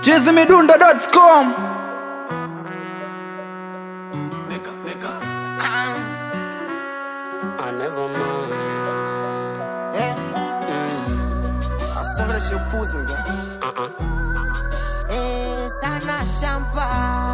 chizimidundo.com I never mind. Eh? Asitongele upuzi nige. Uh-uh. Eh, sana shamba.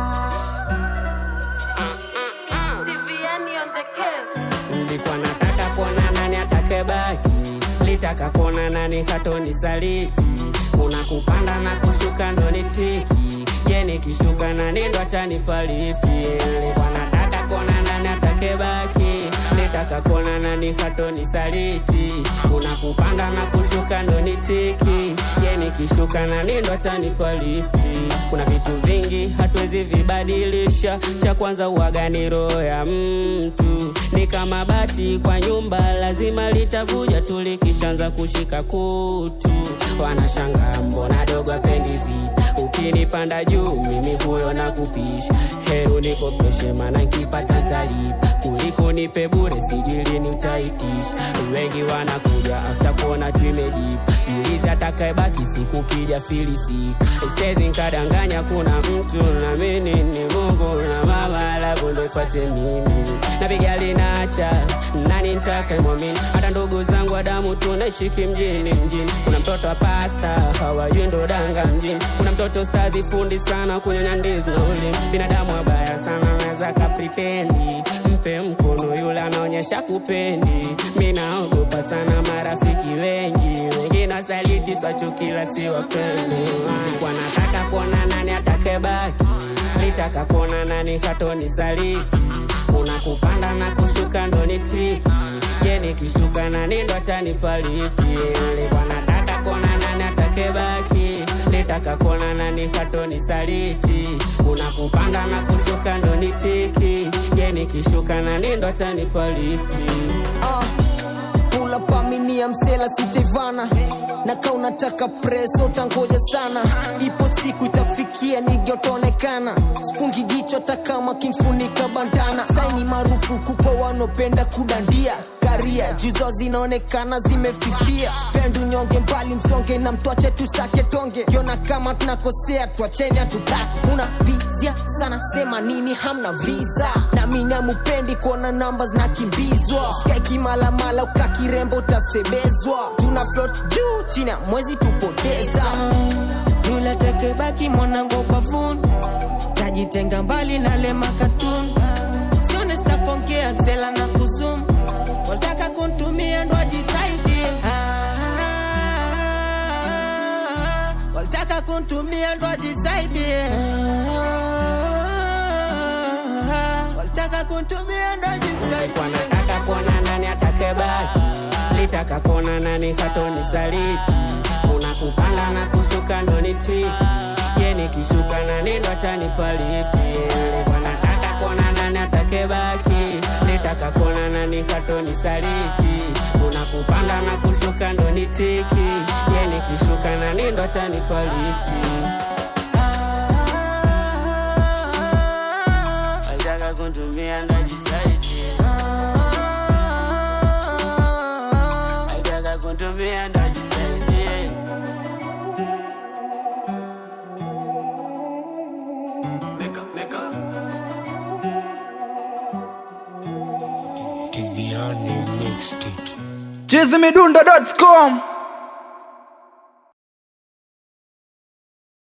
TVN on the case. Nilikuwa nataka kuona nani atakebaki, litaka kuona nani hatoni saliti. Kuna kupanda na kushuka ndo ni triki, je nikishuka nani ndo atanipa lifti? Nilikuwa nataka kuona nani atakebaki, litaka kuona nani hatoni saliti. Kuna kupanda na kushuka ndo ni triki, je nikishuka nani ndo atanipa lifti? Kuna vitu vingi hatuwezi vibadilisha, cha kwanza uwaga ni roho ya mtu ni kama bati kwa nyumba, lazima litavuja tu likishaanza kushika kutu. Wanashanga mbona dogo apendi vita, ukinipanda juu mimi huyo na kupisha. Heru nikopeshe, maana nkipata talipa kuliko nipe bure, sijui lini utaitisha. Wengi wanakuja after kuona tumejipa Jiulize atakayebaki siku kija filisika. Sezi nkadanganya kuna mtu na mimi ni Mungu na mama alafu ndo ifuate mimi. Napiga linaacha nani nitake mwamini, hata ndugu zangu wa damu tunaishiki mjini mjini. Kuna mtoto wa pasta hawajui ndo danga mjini. Kuna mtoto stadhi fundi sana kunyonya ndizi na ulimi. Binadamu wabaya sana naweza kapritendi mpe mkono yule anaonyesha kupendi. Mi naogopa sana marafiki wengi, wengine wasaliti swachukila si wapendi. Nilikuwa nataka kuona nani atakebaki, litaka kuona nani hatoni saliti. Kuna kupanda na kushuka ndo ni triki, je nikishuka nani ndo atanipa lifti? Nilikuwa nataka kuona nani atakebaki, litaka kuona nani hatoni saliti. Kuna kupanda na kushuka ndo ni triki, je nikishuka nani ndo atanipa lifti? Ah, Pula paminia msela sitevana na ka unataka preso utangoja sana ipo siku itakufikia nigyotaonekana sifungi jicho hata kama kimfunika bandana saini marufuku kwa wanopenda kudandia karia jizo zinaonekana zimefifia pendu nyonge mbali msonge na mtwache tusake tonge kiona kama tunakosea twacheni hatutaki una vizia sana sema nini hamna visa na mimi amupendi kuona namba zinakimbizwa skaiki malamala ukakirembo utasebezwa tuna float juu chini ya mwezi tupoteza yule tekebaki mwanangu bavuni tajitenga mbali na lema katuni sione stakongea msela na kuzum wataka kuntumia ndo ajisaidie walitaka kuntumia ndo ajisaidie walitaka kuntumia ndo ajisaidie Nilikuwa nataka kuona nani atakebaki, litaka kuona nani hatoni saliti. Kuna kupanda na kushuka ndo ni triki, je nikishuka nani ndo atanipa lifti? Nilikuwa nataka kuona nani atakebaki, litaka kuona nani hatoni saliti. Kuna kupanda na kushuka ndo ni triki, je nikishuka nani ndo atanipa lifti? Walitaka kuntumia ndo ajisaidie. Walitaka kuntumia ndo ajisaidie. chizimidundo.com